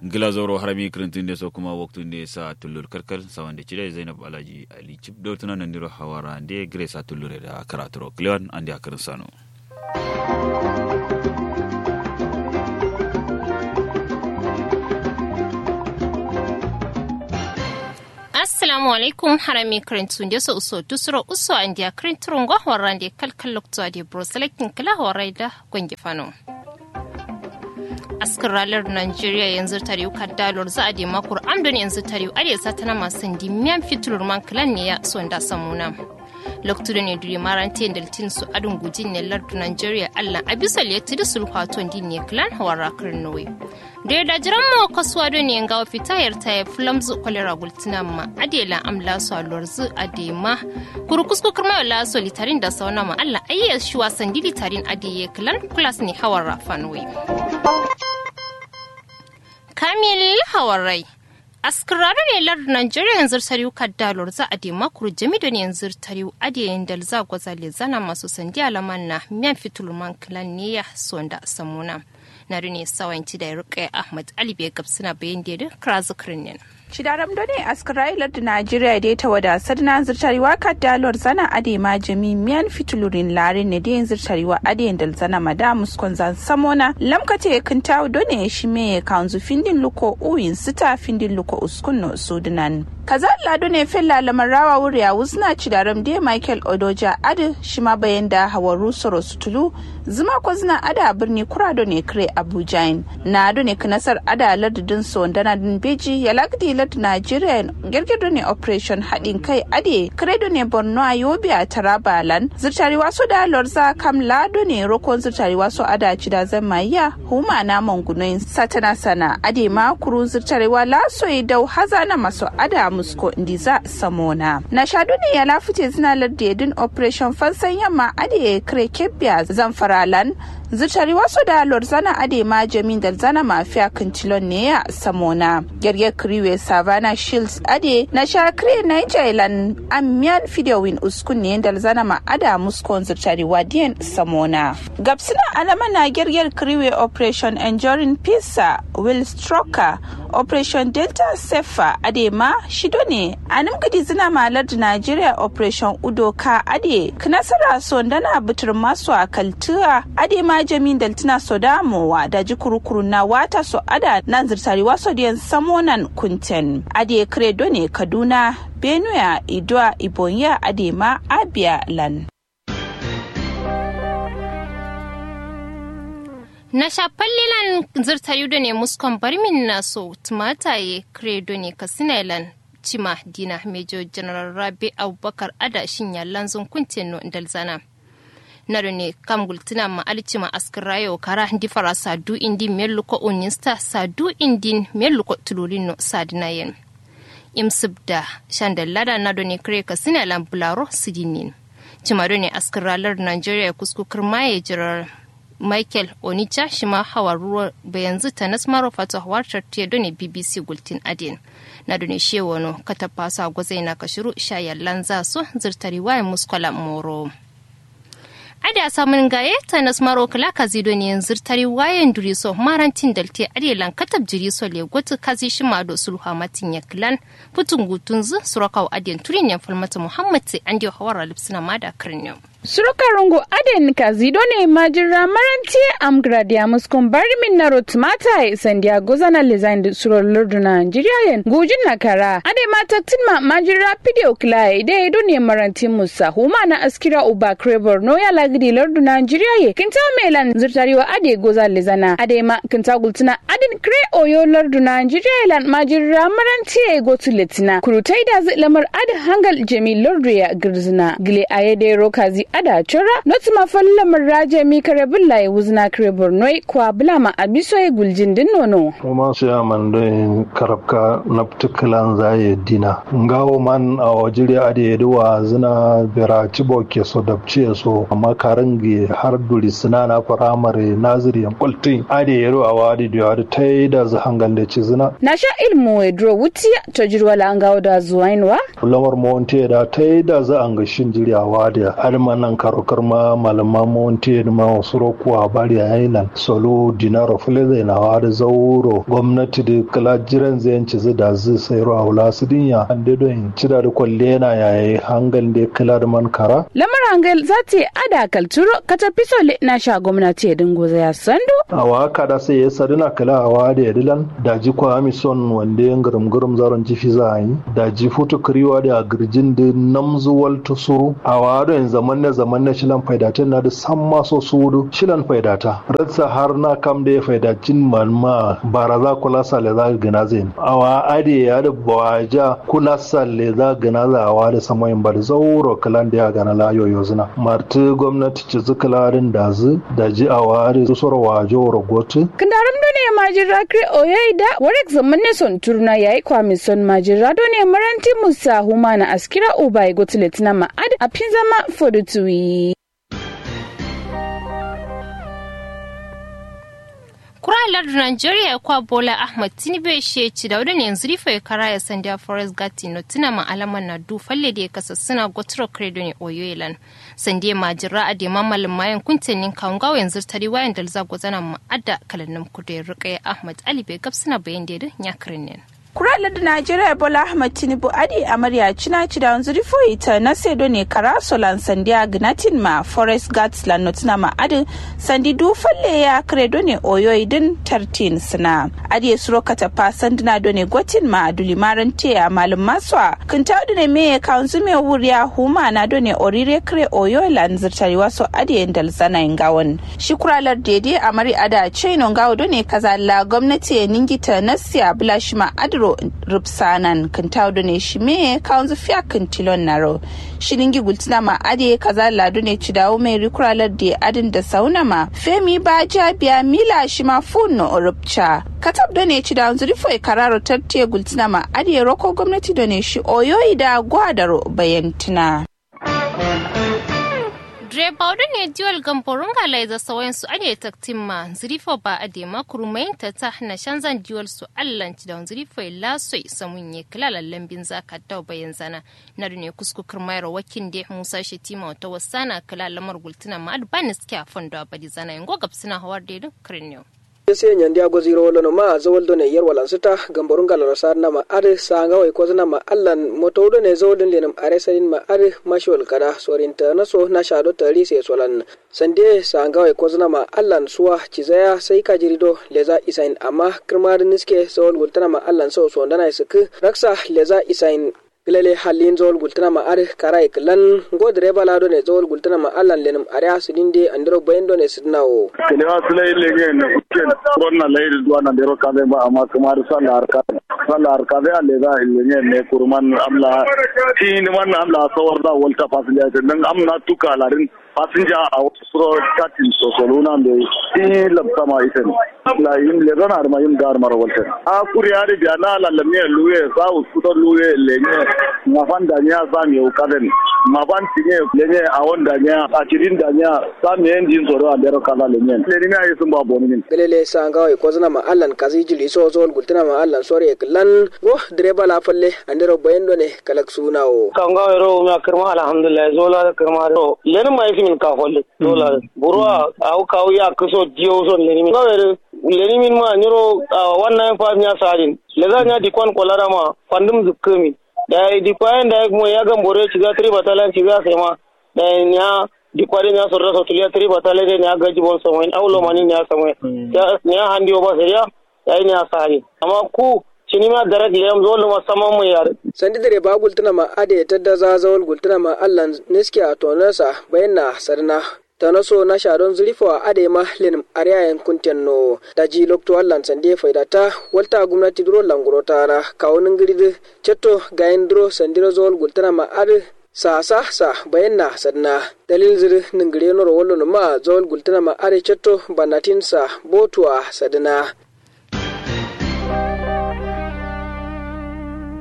glazoro harami kirintin so kuma waktu ne sa tullur karkar sawan da cire zainab alaji ali chip do tunan nan diro hawara de grace tullure da karaturo cleon andi akarin sano assalamu alaikum harami karintun da su uso tusuro uso an dia karintun go horan de kalkal lokto de bro selecting kala horai da gongi fano askar ralar Najeriya yanzu tare kan dalor za a de makur amdon yanzu tare are satana masu dimiyan fitur man klan ne ya son da samuna loktu ne duri marante daltin su adun gujin ne lardu Najeriya Allah abisal ya tudu sulhaton din ne klan hawara karnowe da ya dajiran mu kasuwa don ne ga fitayar ta ya flamzu kwalera gultina ma adela amla su alorzu adema kurkusku kirma la so litarin da sauna ma Allah ayyar shi wasan litarin adiye klan plus ne hawara fanwe Kamil Hawarai. Askararren ne lar Najeriya yanzu tariu kaddalor za a dema kuru jami da yanzu tariu adiyayin da za gwazale zana masu sandi alaman na miyan fitulman kilan ne ya sonda samuna. Na ne sawanci da ya Ahmad Ali bai gabsina bayan da ya kira zikirin ne. Shidaram done askarailar da Najeriya da ta wadasar na zirtarewa kaddaluwar zana ade ma jami miyan fitulurin larin ne da yin zirtarewa ade da zana mada muskon zan samona lamkate kan tawo done shi me kanzu findin luko uyin sita findin luko uskun no sudunan. kaza lado ne fella lamarawa wuri a wuzna cidaram da Michael Odoja ade shi ma bayan da hawaru soro sutulu zuma ko zina ada birni kurado ne kire Abuja na ado ne kanasar ada lardin so dana din beji ya lagdi lad Nigeria girgido ne operation haɗin kai ade kredo ne Borno a Yobe a Taraba lan zirtari waso da lorza kam lado ne rokon zirtari waso ada cida zan maiya huma na mangunoyin satana sana ade ma kuru zirtari wa laso dau hazana maso ada musko ndiza samona na shadu ne ya lafute zina lardedin operation fansan yamma ade kre kebbiya zamfaralan zutari wasu da lorzana ade ma jamin da zana mafiya kintilon ne ya samona gerge kriwe savannah shields ade na sha kre nigerian amiyan fidewin uskun ne da zana ma ada muskon zutari wadiyan samona gabsina alama na gerger kriwe operation enduring pisa will stroker operation delta sefa ade ma shido ne a gadi zina malar da nigeria operation udoka ade knasara sondana butur masu a kaltura ade ma jamin daltina sodamowa da ji kurukuru na wata so ada nan zirtari waso diyan samonan kunten ade kredo ne kaduna benue idua ibonya ade ma abia lan na shafallilan zirtayu da ne muskon barmin naso tumataye kredo ne kasinalan cima dina mejo general rabi abubakar ada shinya lanzon kuntin dalzana naro ne kam gultina ma alcima askar rayo kara di fara sadu indi meluko onista sadu indin meluko tulurin no sadinayen imsib da shandallada nado ne kare ka sina lambularo sidinin cimado ne askar ralar nigeria kusku kirmaye jirar michael onicha shima hawa ruwa bayanzu ta nasmaro fato hawartar tiya ne bbc gultin adin na dune shewono katapasa gwazai na kashiru shayallan za su zirtari wayan muskola moro ada samun gaye ta nasmaro kala kazi do ne zirtari wayan duriso marantin dalte adelan katab jiriso le gotu kazi shima do sulha matin ya klan putun gutun zu surakaw adiyan turin ya falmata muhammad sai an diyo hawara lipsina mada kirnyam surukarungu aden kazido ne majira maranti amgradia muskon bari min na rotmata sandiago zana lezain suro lordu na nigerian gujin na kara ade mataktin ma majira video klai de do ne maranti musa huma na askira uba krebor no ya lagidi lordu na nigeria kinta melan zurtariwa ade goza lezana ade ma kinta gultina aden kre oyo lordu na nigeria lan majira maranti e gotu letina kurutai da lamar ade hangal jemi lordu ya girzina gile ayede rokazi ada chora not ma falla marraje mi kare bulla e wuzna kare bornoi kwa bulama abiso e guljin din nono kuma su ya man don karabka na particular zaye dina ngawo man a wajiri ade yeduwa zina bera cibo ke so dabce so amma karangi har duri sina na firamare naziri yan kwaltin ade yero a wadi da yaro ta ta yi da zu hangal da ci zina na sha ilmu we dro wuti to jirwa la ngawo da zuwainwa lamar monte da ta yi da za an ga shin jiryawa da har nan karokar ma malama monte da ma wasu rokuwa bari a nan solo dinaro fuleze na wa da zauro gwamnati da kala jiran zai yanci zu da zu sai ruwa wula su dinya an da don ci da kwalle na yayi hangal da kala da man kara lamar hangal za ta ada kalturo kata pisole na sha gwamnati ya dingo ya sandu a wa kada sai ya sadina kala a wa da yadilan da ji kwa amison wanda ya gurum gurum zaron jifi za a yi da ji futu kiriwa da girjin da namzuwal tusuru a wa da yin zaman na zaman na shilan faidatin na da san maso sudu shilan faidata ratsa har na kam da ya faidacin malma baraza kula sale za gina zai a wa ade ya da bawaja kula sale za gina za a wa da samayin bar zauro kalan da ya gana layoyo zina marti gwamnati ci zikalarin da zu da ji a wa da susura wajo rogotu kandaram do ne majira kre oyoida warek zaman ne son turna yayi kwami son majira do ne maranti musa humana askira ubai gotiletina ma ad a pinzama fodutuwi kuralar Nigeria kwa Bola Ahmad Tinubu shi ci da wadda yanzu rifa ya kara ya sanda Forest Gati no tuna ma alaman na du falle da ya kasa suna gotro credo ne Oyoilan. Sande ma jira a dema malin mayan kuntanin kawungawa yanzu tari wayan da zago zana ma adda kalannin kudu ya rika Ahmad Ali bai gabsuna bayan da ya kirin ne. kurala da najeriya bola ahmad tinubu adi amarya cina ci da wanzu rifo ita na sedo ne kara solan sandiya gnatin ma forest guards la notina ma adi sandi du falle ya kredo ne oyo idin tartin sina adi ya suro kata pa sandina do ne gotin ma aduli maran te a malum maswa kinta do ne me kaunzu me wuriya huma na do ne orire kre oyo lan zirtari waso adi ya ndal zana ingawon shi kuralar dede amari ada chaino ngawo do ne kazalla gwamnati ya ningita nasiya bulashima adi ro rupsanan kan tawdo ne shi me kawon fiya kan tilon naro shilingi gultina ma ade kaza ladu ne ci dawo mai rikuralar da adin da sauna ma femi ba biya mila shi ma fun no rupcha katab da ne ci dawo zurifo e kararo tartiye gultina ma ade roko gwamnati da ne shi oyoyi da gwadaro bayantina. direba wadda ne diwal gamborun galai za sawayin su ade taktin ma zirifo ba a dema kurumayin ta ta na shanzan diwal su allanci da zirifo la so samun ye kilalan lambin zaka da bayan zana na ne kusku kirmayar wakin da musa shetima wata wasana kilalamar gultuna ma adbanis ke a fondo a badi zana yin gogab suna hawar da kirniyo. se nyandi ago ziro wala no ma zawol do ne yer wala sita gamborun gal rasar na ma ade sanga way ko na ma allan moto do ne zawol lenam are sarin ma ade mashol kada sorinta na so na shado tari se solan sande sanga way ko na ma allan suwa cizaya sai ka jirido leza isain amma kirmar niske zawol gultana ma allan so so ndana isuk raksa leza isain gilele halin zawol gultana ma are karai klan go direba lado ne zawol gultana ma allan lenum are asudinde andiro bayendo ne sidnawo kelewa sulai lege ne kuken konna leiri duwa na dero kabe ba amma kamar sallar ka sallar ka be alle da lege ne kurman amla tin man amla sawar da walta fasilya dan amna tuka larin fasinja a wasu katin sosoluna da ti labta ma isen la yim le zana arma yim gar mara walta a kuri ari biya na la lamne luwe sa uskuto luwe lenye mafan da nya sa mi ukaden mafan tinye lenye a wanda nya a kirin da nya sa mi enjin soro a dero kala lenye le ni ayi sun ba boni min gelele sanga way ko zana ma allan kazi jili so so gultana ma allan sore klan go direba la falle andero bayendo ne kalak sunawo kanga ro ma kirma alhamdulillah zola kirma ro len mai min ka holle zola burwa au ka ya kuso dio so len min ngawere len min ma nyoro wannan fa nya sadin le za nya dikon kolara ma fandum zukkami da dikwayen da mo ya gambore ciga tri batalan ciga sai ma da nya dikwari nya sorra so tulia tri batale de nya gaji bon so en awlo mani nya samwe ya nya handi oba seriya ya nya sari amma ku cinima darak liyam zolu ma saman mu yar sandi dare ba gultuna ma ade tadda za zawol gultuna ma allan niski a tonarsa bayan na sarna ta naso na sharon zurifo a ade ma lenim ariyayen kunten no da ji lokto allan sande faidata walta gwamnati duro languro tara kawunin girdi cetto gayin duro sandiro zawol gultuna ma ade sa sa sa bayan na sadna dalil zir ningire noro wallo ma zawol gultuna ma ade cetto banatin sa botuwa sadna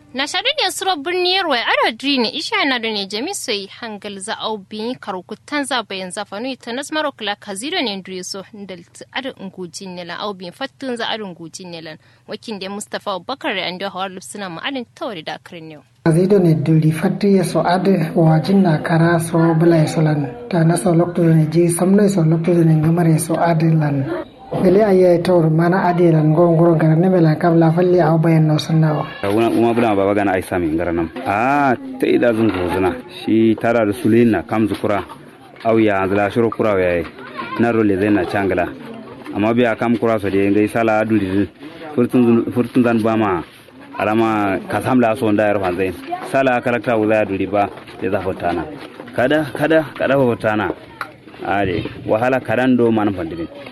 na shaɗu ne suro birniyar wai ado drini isha na da ne jami soyi hangal za au bin karukutan za bayan za fanu ita nas maro kula kazido ne ndure so ndal ado ngujin ne la au bin fattun za ado ngujin ne lan wakin da mustafa abubakar da ando hawar lupsuna ma adin tawari da akrin yau azido ne duli fatti ya so ade wajin na kara so bula ya so lan ta na so lokto ne ji samna so lokto ne ngamar ya so ade lan gele aye tor mana ade lan go ngoro gara ne mela kam la falli aw bayan no sunna una uma bula baba gana ai sami ngaranam a ta ida zun ko zuna shi tara da sulina kam zukura aw ya zala shuru kura ya na role zai na changala amma biya kam kura so de ngai sala duli furtun furtun zan bama alama kasam la so ndayar fanzai sala kalakta wuza duli ba ya za fotana kada kada kada fotana ade wahala kadan do man fandimin